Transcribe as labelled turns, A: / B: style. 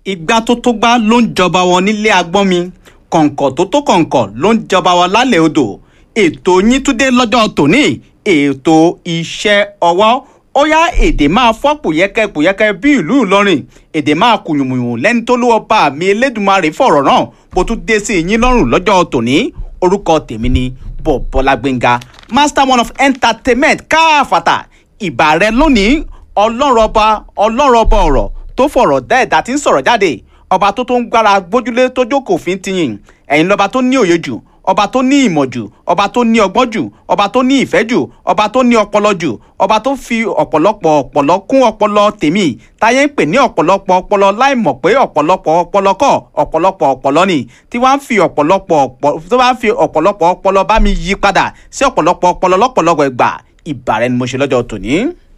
A: ìgbà tó tó gbá ló ń jọba wọn nílé agbọ́n mi kọ̀ǹkọ̀ tó tó kọ̀ǹkọ̀ ló ń jọba wọn lálẹ́ odò ètò yín tún dé lọ́jọ́ tòní ètò iṣẹ́ ọwọ́ ó yá èdè máa fọ́ pòyẹ́kẹ́ pòyẹ́kẹ́ bí ìlú Ìlọrin èdè máa kùyùmùyùn lẹ́ni tó lówó bá mi Elédùmarè fọ̀rọ̀ náà bó tún dé sí yín lọ́rùn lọ́jọ́ tòní orúkọ tèmi ni Bọ̀bọ́lá Gbénga master one of entertainment káàfàtà ìbà rẹ lónìí ọlọ́run ọba ọlọ́run ọba ọ̀rọ̀ tó fọ̀rọ̀ dá ẹ̀dá tí ń sọ̀rọ̀ jáde ọba tó tó ń gbára gbójúlé tó jókòó fi ń tiyìn ẹ̀yin lọ́ba tó ní òye jù ọba tó ní ìmọ̀ jù ọba tó ní ọgbọ́n jù ọba tó ní ìfẹ́ jù ọba tó ní ọpọlọ jù ọba tó fi ọ̀pọ̀lọpọ̀ ọpọlọ kún ọpọlọ tèmi táyé ń pè ní ọ̀pọ̀lọpọ̀ ọpọlọ láì mọ̀ pé ọ̀pọ̀lọpọ̀ ọpọlọ kọ́ ọ̀pọ̀lọpọ̀ ọpọlọ ni tí wọ́n á fi ọ̀pọ̀lọpọ̀ ọpọlọ tó bá ń fi ọ̀pọ̀lọpọ̀ ọpọlọ bá mi yí padà sí ọ̀pọ̀lọpọ̀ ọpọlọ lọ́pọ̀lọpọ̀ ìgbà ìbàrẹ̀ ni mo ṣe lọ́jọ́ tòní.